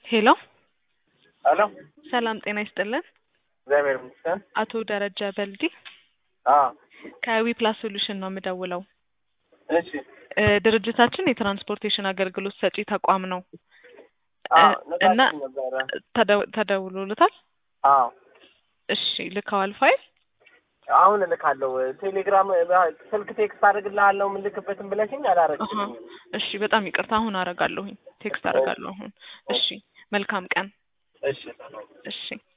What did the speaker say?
ሄሎ ሄሎ ሰላም ጤና ይስጥልን። እግዚአብሔር ይመስገን። አቶ ደረጀ በልዲ አዎ ከዊፕላስ ሶሉሽን ነው የምደውለው። እሺ እ ድርጅታችን የትራንስፖርቴሽን አገልግሎት ሰጪ ተቋም ነው አዎ እ እና ነግራችሁ ነበረ። ተደው- ተደውሎልታል? አዎ እሺ ልከዋል ፋይል? አሁን እልካለሁ። ቴሌግራም ስልክ ቴክስት አድርግልሃለሁ የምልክበትን ብለሽኝ አሀ አላረግሽልኝም። እሺ በጣም ይቅርታ አሁን አረጋለሁኝ ቴክስት አረጋለሁ አሁን። እሺ መልካም ቀን። እሺ እሺ